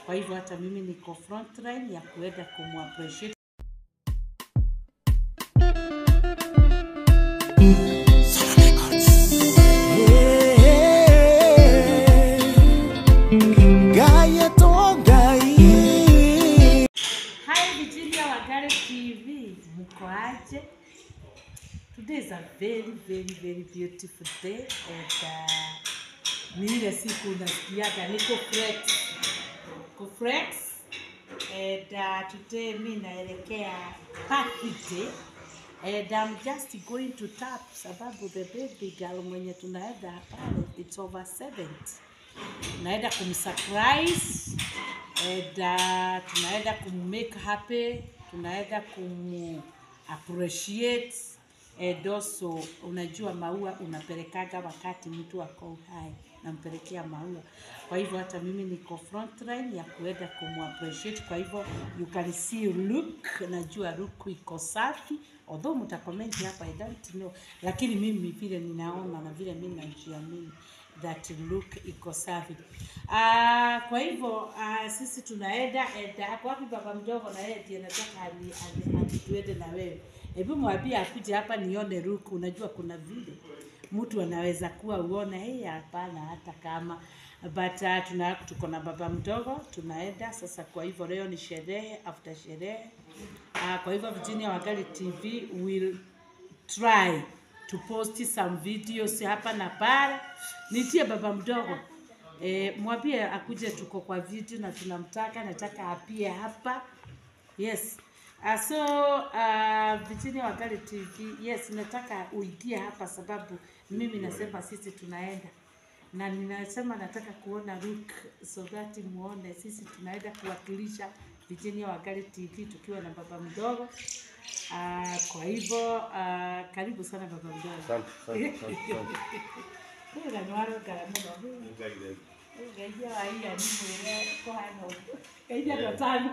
Kwa hivyo hata mimi niko frontline ya kuenda kumappreciate Hi Virginia Wagare TV, mko aje? Today is a very very very beautiful day and uh, ni ile siku unasikiaga niko flex niko flex and uh, today mi naelekea birthday and I'm just going to tap sababu the baby girl mwenye tunaenda pale it's over 70 naenda kumsurprise and uh, tunaenda kummake happy tunaenda kum appreciate and also unajua maua unapelekaga wakati mtu ako uhai nampelekea maua kwa hivyo hata mimi niko frontline ya kuenda kumappreciate kwa hivyo you can see look najua look iko safi although mtakomenti hapa I don't know lakini mimi vile ninaona na vile mimi najiamini that look iko safi. Uh, kwa hivyo uh, sisi tunaenda and ako wapi baba mdogo na yeye ndiye nataka ani- ani- ani- tuende na wewe. Hebu mwambie akuje hapa nione look. Unajua kuna vile mtu anaweza kuwa uone hey, hapana hata kama but uh, tuna tuko na baba mdogo tunaenda sasa. Kwa hivyo leo ni sherehe after sherehe uh, kwa hivyo Virginia Wagari TV will try to post some videos hapa na pale. Nitie baba mdogo e, mwambie akuje, tuko kwa video na tunamtaka, nataka apie hapa. Yes. Uh, so uh, Virginia Wagari TV, yes, nataka uingie hapa sababu mimi nasema sisi tunaenda na ninasema nataka kuona look so that muone sisi tunaenda kuwakilisha Virginia Wagari TV tukiwa na baba mdogo. Uh, kwa hivyo uh, karibu sana baba mdogo. Asante, asante, asante, asante. Huyu na nwaro ngara muno. Huyu ngaithia wa iya ni mwire kuhana ũguo. Ngaithia ndo tano.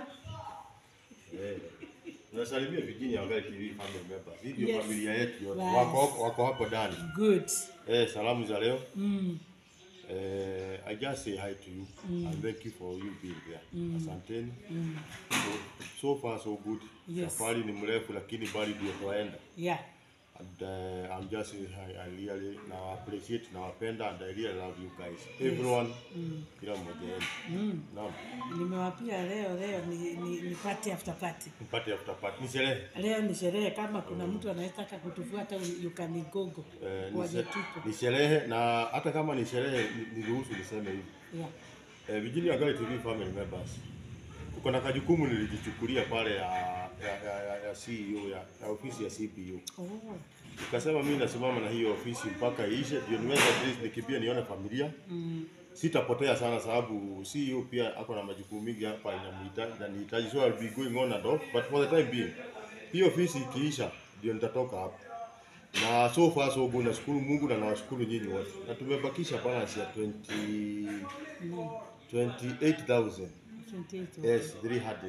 Eh, Nasalimia Virginia Wagari TV family members. Hii ndio Yes. familia yetu yote. Right. Wako wako hapo ndani. Good. Eh, salamu za leo. Mm. Eh, I just say hi to you and thank you for you being there. Asanteni. So, so far so good. Yes. Safari ni mrefu lakini bali ndio twaenda. Yeah. And uh, I'm just saying hi, I really now appreciate nawapenda and I really love you guys. Everyone. Kila mmoja wenu. Mm. Naam. Nimewapia leo leo ni, ni, ni party after party. Mpate after party. Ni sherehe. Leo ni sherehe, kama kuna mtu anayetaka kutufuata you can go Eh, ni waje she- tupo. ni sherehe na hata kama ni sherehe ni- niruhusu niseme hivi Yeah. eh, Virginia Wagari TV family members tuko na kajukumu nilijichukulia pale ya ya, ya, ya, ya CEO ya, ya ofisi ya CPU Oh. nikasema mimi nasimama na hiyo ofisi mpaka iishe ndio niweze at least nikimbia nione familia Mm. sitapotea sana sababu CEO pia ako na majukumu mingi hapa inamhitaji inanihitaji so I'll be going on and off but for the time being hii ofisi ikiisha ndio nitatoka hapa na so far so good nashukuru Mungu na nawashukuru nyinyi wote na tumebakisha balance ya 20 Mm. 28000 28. yes 300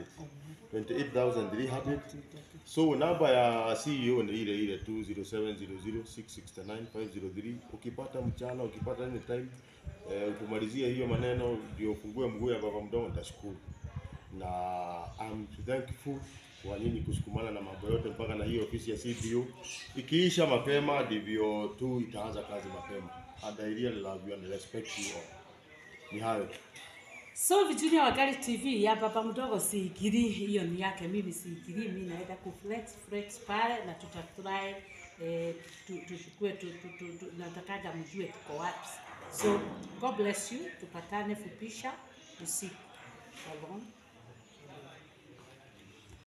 28300 so namba ya CEO ni ile ile 20700669503 ukipata mchana ukipata any time eh, utumalizie hiyo maneno ndio ufungue mguu ya baba mdogo nitashukuru na I'm thankful kwa nyinyi kusukumana na mambo yote mpaka na hiyo ofisi ya CPU ikiisha mapema ndivyo tu itaanza kazi mapema and I really love you and respect you all ni hayo tu. So Virginia Wagari TV ya baba mdogo siigiri, hiyo ni yake, mimi siigiri, mimi naenda ku flex flex pale na tutatry eh, tu- tuchukue tu, tu, tu, tu, natakaga mjue tuko wapi. So God bless you, tupatane fupisha usiku. Shalom.